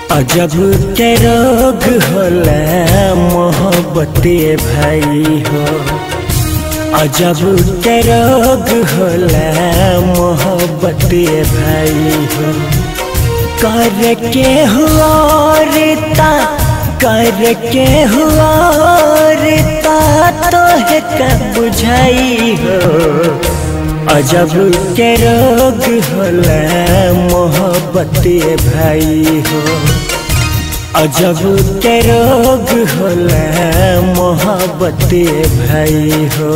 अजब के रोग होला मोहब्बते भाई हो अजब के रोग होला मोहब्बते भाई हो कर के हुआ रिता कर के हुआ रिता तो है कब बुझाई हो अजब के रोग होला मोहब्बते भाई हो अजब के रोग होला मोहब्बते भाई हो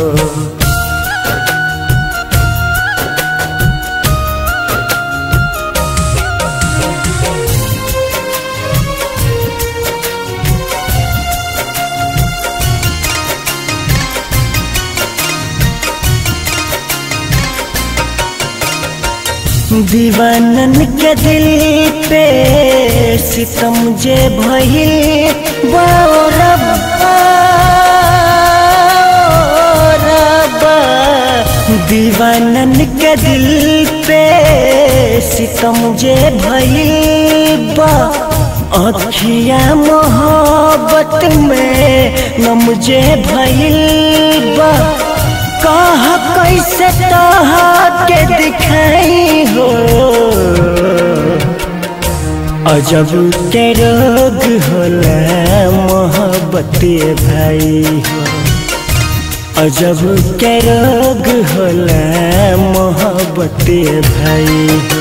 दीवानन के दिल पे सितम जे भइल बाओ रब्बा रब्बा दीवानन के दिल पे सितम जे भइल बा अखिया मोहब्बत में नम जे भइल बा कहा कैसे तहा के दिखाई हो अजब के रोग होला मोहब्बते भाई हो अजब के रोग होला मोहब्बते भाई हो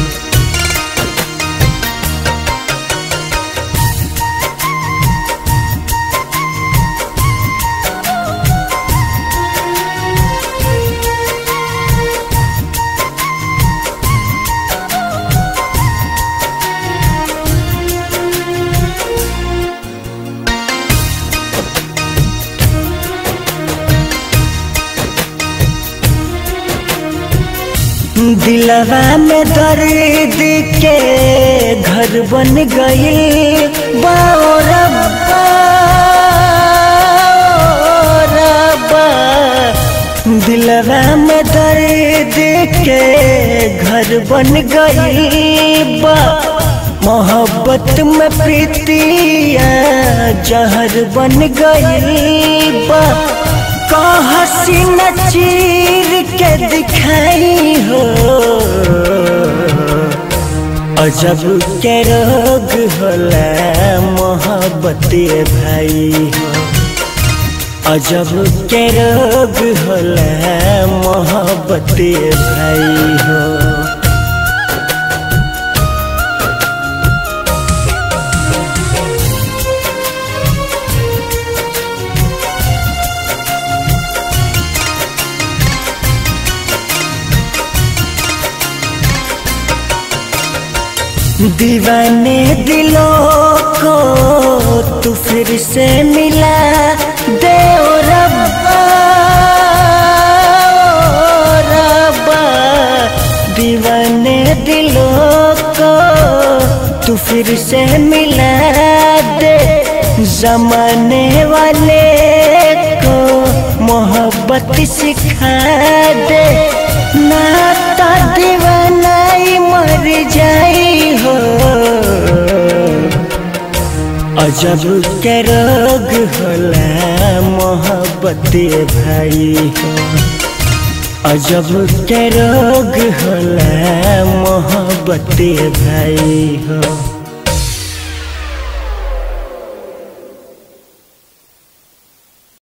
दिलवा में दर्द के घर बन गई बाओ रब्बा रब्बा दिलवा में दर्द के घर बन गई बा मोहब्बत में प्रीतिया जहर बन गई बा हसी न चीर के दिखाई हो अजब के रोग होला मोहब्बते भाई हो अजब के रोग होला मोहब्बते भाई हो दीवाने दिलों को तू फिर से मिला दे ओ रब्बा ओ रब्बा दीवाने दिलों को तू फिर से मिला दे जमाने वाले को मोहब्बत सिखा दे नाता दीवानाई मर जाई हो अजब के रोग होला मोहब्बते भाई हो अजब के रोग होला मोहब्बते भाई हो